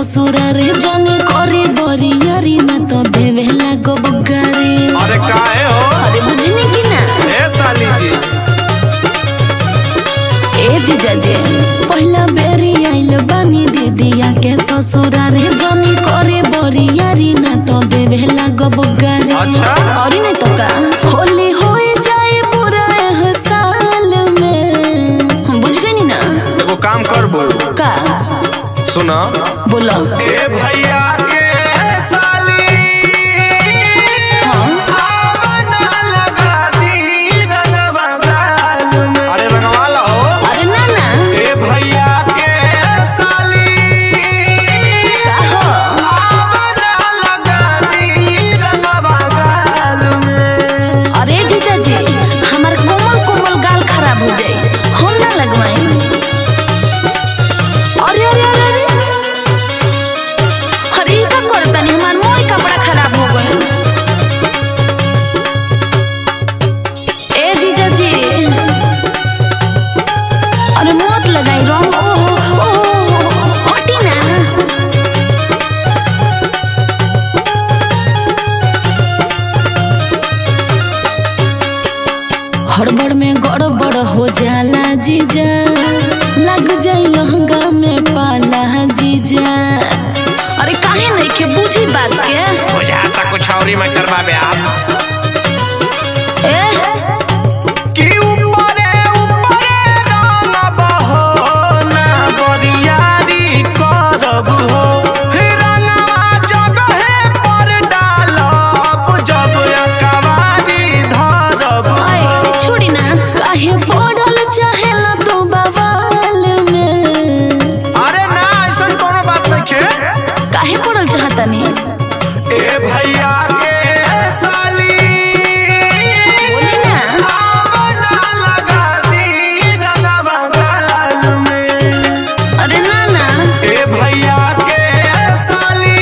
ससुरा रे जाने करे बरियारी ना तो देवे लागो बगारे अरे काहे हो अरे बुझनी की ना ए साली जी ए जीजा जे पहला बेरी आइल बानी दीदिया के ससुरा रे जाने करे बरियारी ना तो देवे लागो बगारे अच्छा। और नहीं तो का होली होए जाए पूरा एह साल में बुझ गई नी ना एगो काम कर बोल का सुना बोलो ए भैया के साली हाँ आवना लगा दी रंगवा गाल में। अरे रंगवा लो अरे ना ना ए भैया के साली का हो आवना लगा दी रंगवा गाल में। अरे जीजा जी हमार कोमल कोमल गाल खराब हो जाए हम ना लगवाए अरे अरे अरे अरे अरे ई का करता नहीं हमार मोई कपड़ा खराब हो गए ए जीजा जी अरे मत लगाई रंग ओहो ओहो हटी ना हड़बड़ में गड़बड़ हो जाला जीजा लग जाई लहंगा में पाला जीजा अरे काहे नहीं के बुझी बात के बुझाता कुछ और ही मैं करवा ब्यास ए कि ऊपरे ऊपरे रंग बहो ना बरियारी करब हो रंगवा जगहे पर डालब जब अकवारी धरब आए छोड़ी ना काहे पड़ल चाहेला तू बवाल में अरे ना ऐसा कोनो बात नहीं खे काहे पड़ल चाहता नहीं ए भैया के साली बोली ना आवना लगा दी रंगवा गाल में अरे ना ना ए भैया के साली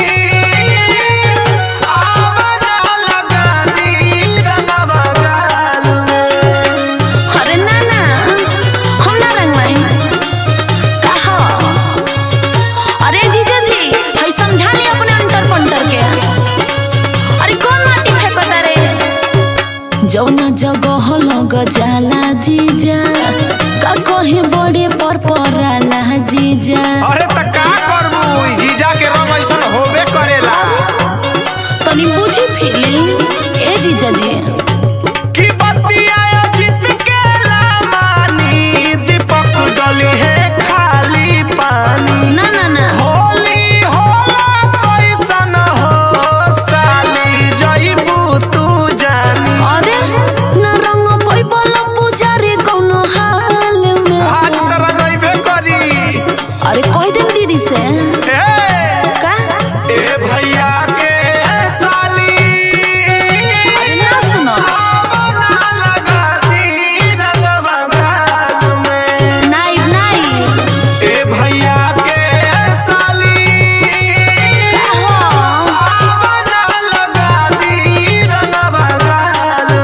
आवना लगा दी रंगवा गाल में अरे ना ना हम ना रंगवाई का हो अरे जीजा जी हई समझा ली अपने अंतर पंटर के अरे कौन माटी फेंकता रे जौना जगह लग जाला जीजा का कहे बड़े पर पराला जीजा अरे त का करबू ई जीजा के रंग ऐसन होबे करेला तनी बुझी फीलिंग ए जीजा जी कि बतिया जीत के लामानी दीपक डली है खाली पानी ना ना ना होली होला कैसन हो साली जइबू तू जानी अरे ना रंग पैबल पुजारी कौनो हाल में आज तरह जइबे करी अरे कह दे दीदी से ए का ए भैया के साली अरे ना सुनो आवना लगा दी रंगवा गाल में नाइब नाइब ए भैया के साली का हो आवना लगा दी रंगवा गाल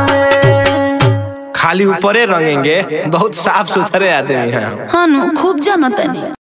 में खाली ऊपरे रंगेंगे बहुत साफ सुथरे आदमी हैं हाँ नु खूब जानतनी